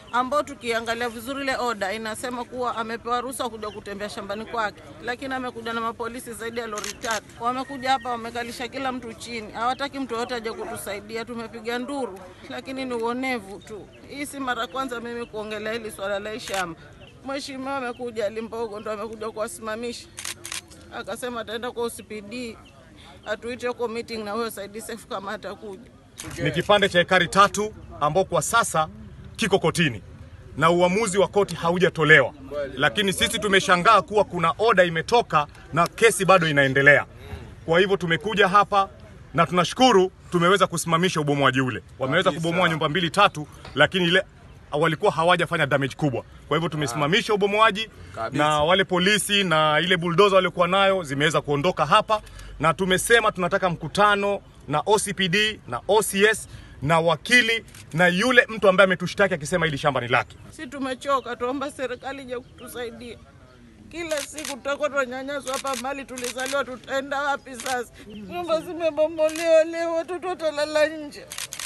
ambao tukiangalia vizuri ile oda inasema kuwa amepewa ruhusa kuja kutembea shambani kwake, lakini amekuja na mapolisi zaidi ya lori tatu. Wamekuja hapa wamekalisha kila mtu chini, hawataki mtu yoyote aje kutusaidia. Tumepiga nduru, lakini ni uonevu tu. Hii si mara kwanza mimi kuongelea hili swala la hii shamba. Mheshimiwa amekuja Limpogo, ndo amekuja kuwasimamisha, akasema ataenda kwa OCPD atuite huko meeting na huyo Said Seif kama atakuja. ni kipande cha ekari tatu ambao kwa sasa kiko kotini na uamuzi wa koti haujatolewa, lakini sisi tumeshangaa kuwa kuna oda imetoka na kesi bado inaendelea. Kwa hivyo tumekuja hapa na tunashukuru tumeweza kusimamisha ubomoaji ule. Wameweza kubomoa nyumba mbili tatu, lakini ile walikuwa hawajafanya damage kubwa. Kwa hivyo tumesimamisha ubomoaji na wale polisi na ile bulldozer waliokuwa nayo zimeweza kuondoka hapa, na tumesema tunataka mkutano na OCPD na OCS na wakili na yule mtu ambaye ametushtaki akisema hili shamba ni lake. Si tumechoka, tuomba serikali ije kutusaidia. Kila siku tutakuwa tunanyanyaswa hapa mali tulizaliwa, tutaenda wapi sasa? Nyumba zimebomolewa leo, watoto watalala nje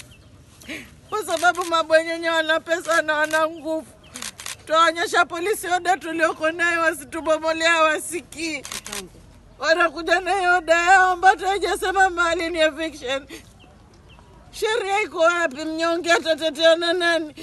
kwa sababu mabwenyenye wana pesa na wana nguvu. Tutaonyesha polisi oda tulioko nayo, wasitubomolea, wasikii. Wanakuja na oda yao ambayo haijasema mali ni eviction. Sheria iko wapi? Mnyonge atatetea na nani?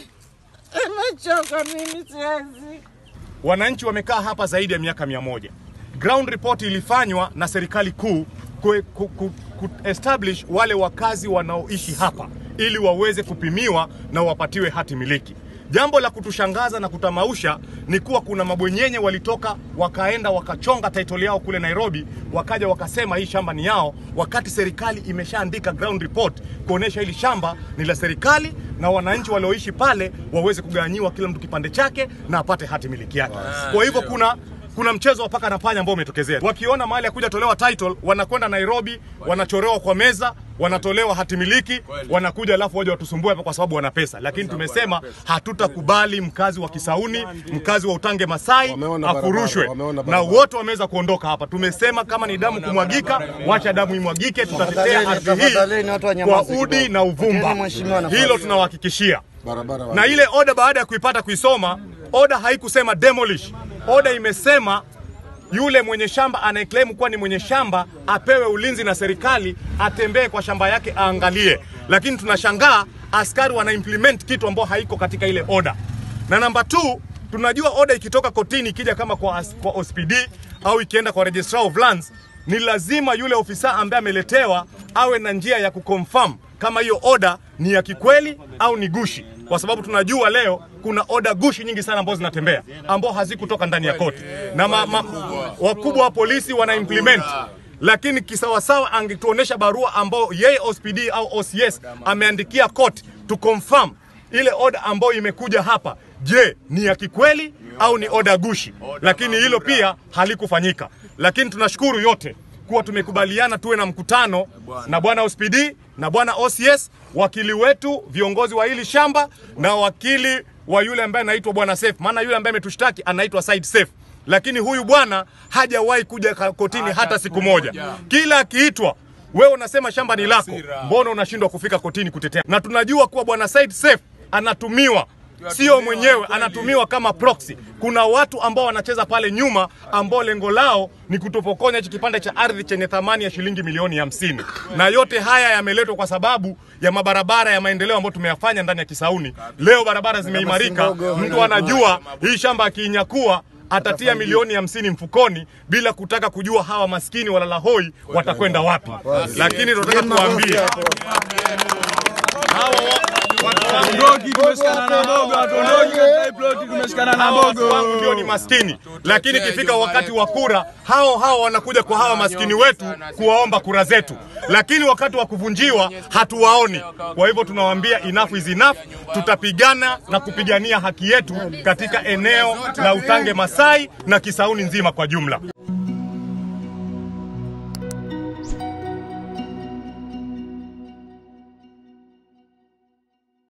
Nimechoka mimi, siwezi. Wananchi wamekaa hapa zaidi ya miaka mia moja. Ground report ilifanywa na serikali kuu ku, ku, ku, ku establish wale wakazi wanaoishi hapa ili waweze kupimiwa na wapatiwe hati miliki. Jambo la kutushangaza na kutamausha ni kuwa kuna mabwenyenye walitoka wakaenda wakachonga title yao kule Nairobi, wakaja wakasema hii shamba ni yao, wakati serikali imeshaandika ground report kuonesha hili shamba ni la serikali na wananchi walioishi pale waweze kugawanyiwa kila mtu kipande chake na apate hati miliki yake. Kwa hivyo kuna kuna mchezo wa paka na panya ambao umetokezea. Wakiona mahali ya kuja tolewa title, wanakwenda Nairobi, wanachorewa kwa meza, wanatolewa hati miliki, wanakuja alafu waje watusumbue hapa kwa sababu wana pesa. Lakini tumesema hatutakubali mkazi wa Kisauni, mkazi wa Utange Masai Wameona afurushwe, barabara, wameona na barabara. wote wameweza kuondoka hapa. Tumesema kama ni damu kumwagika, wacha damu imwagike, tutatetea ardhi tafadhalini, watu hii wanyamaze kwa udi kidogo. na uvumba. Patieni mheshimiwa nafasi. Hilo tunawahakikishia barabara na ile oda baada ya kuipata kuisoma, oda haikusema demolish. Oda imesema yule mwenye shamba anayeclaim kuwa ni mwenye shamba apewe ulinzi na serikali, atembee kwa shamba yake aangalie. Lakini tunashangaa askari wana implement kitu ambao haiko katika ile oda. Na namba 2 tunajua oda ikitoka kotini ikija kama kwa, as- kwa OSPD au ikienda kwa registrar of lands, ni lazima yule ofisa ambaye ameletewa awe na njia ya kuconfirm kama hiyo oda ni ya kikweli au ni gushi, kwa sababu tunajua leo kuna oda gushi nyingi sana ambazo zinatembea ambao hazikutoka ndani ya koti na ma, ma, wakubwa wa polisi wana implement lakini kisawasawa angetuonesha barua ambao yeye OSPD au OCS ameandikia court to confirm ile oda ambayo imekuja hapa, je, ni ya kikweli au ni oda gushi? Lakini hilo pia halikufanyika, lakini tunashukuru yote kuwa tumekubaliana tuwe na mkutano na bwana OSPD na bwana OCS, wakili wetu, viongozi wa hili shamba na wakili wa yule ambaye anaitwa bwana Seif, maana yule ambaye ametushtaki anaitwa Said Seif, lakini huyu bwana hajawahi kuja ka- kotini hata siku moja. Kila akiitwa wewe unasema shamba ni lako, mbona unashindwa kufika kotini kutetea? Na tunajua kuwa bwana Said Seif anatumiwa sio mwenyewe, anatumiwa kama proxy. Kuna watu ambao wanacheza pale nyuma ambao lengo lao ni kutupokonya hichi kipande cha ardhi chenye thamani ya shilingi milioni hamsini. Na yote haya yameletwa kwa sababu ya mabarabara ya maendeleo ambayo tumeyafanya ndani ya Kisauni. Leo barabara zimeimarika, mtu anajua hii shamba akiinyakua atatia milioni hamsini mfukoni bila kutaka kujua hawa maskini walala hoi watakwenda wapi. Lakini tunataka kuambia hawa wa- watu wangu Ondoki, tumeshikana na Mbogo, hatuondoki katika hii ploti, tumeshikana na hawa watu Mbogo. wangu ndio ni maskini, lakini ikifika wakati wa kura, hao hao wanakuja kwa hawa maskini wetu kuwaomba kura zetu, lakini wakati wa kuvunjiwa hatuwaoni. Kwa hivyo tunawaambia enough is enough, tutapigana na kupigania haki yetu katika eneo la Utange Masai na Kisauni nzima kwa jumla.